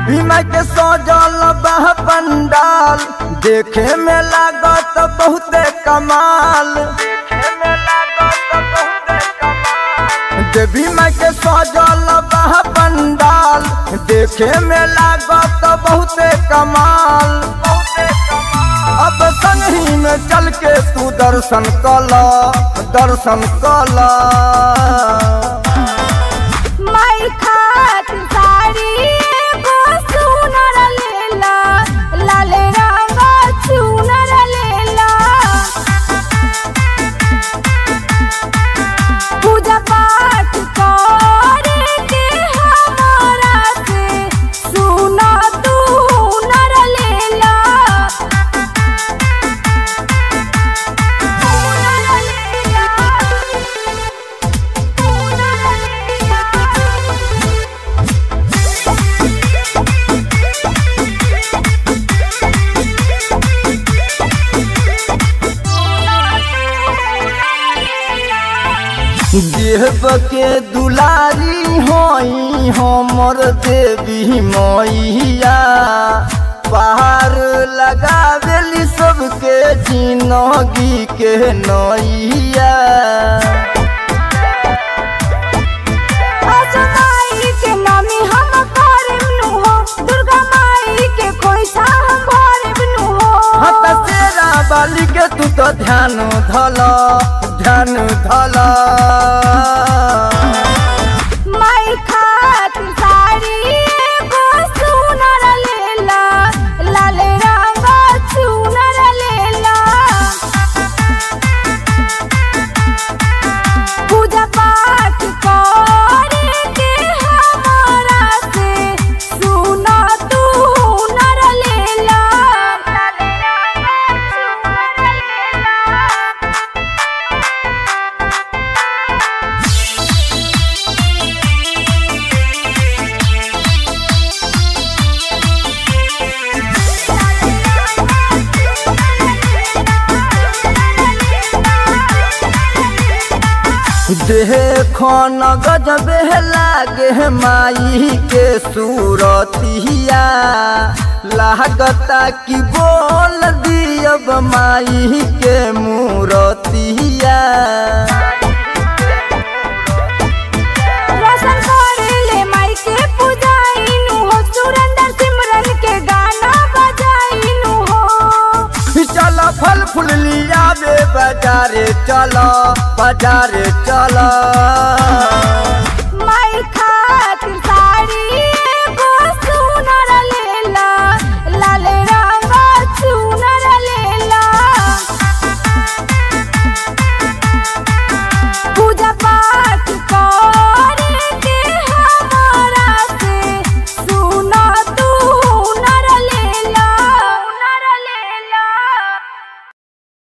देवी माई के सजल बह पंडाल देखे में लागत बहुते कमाल देवी माई के सजल बह पंडाल देखे में लागत बहुते कमाल अब संगही में चल के तू दर्शन कला दर्शन कला माई खातिर साड़ी एगो सुनर लेला लाल रंग चुनर लेला पूजा पाठ करे के हमारा से सुना तू हुनर लेला हुनर लेला देव के दुलारी होई हमर देवी मैया पहाड़ लगावेली सबके जिनगी के नैया आजा माई के नामी हम करब नु हो दुर्गा माई के कोई सा हम भरब नु हो हत तेरा बाली के तू तो ध्यान धल ध्यान धल माई खातिर साड़ी एगो सुनर लेला लाल रंग चुनर लेला पूजा पाठ करे के हमारा से सुना तू हुनर लेला लाल रंग चुनर लेला देखो न गजबे लागे माई के सूरतिया लागता कि बोल दियब माई के मूरतिया रोशन करेले माई के पूजाइनु हो सुरेंद्र सिमरन के गाना बजाइनु हो चल फल फूल लिया बे बाजारे चल बाजारे चल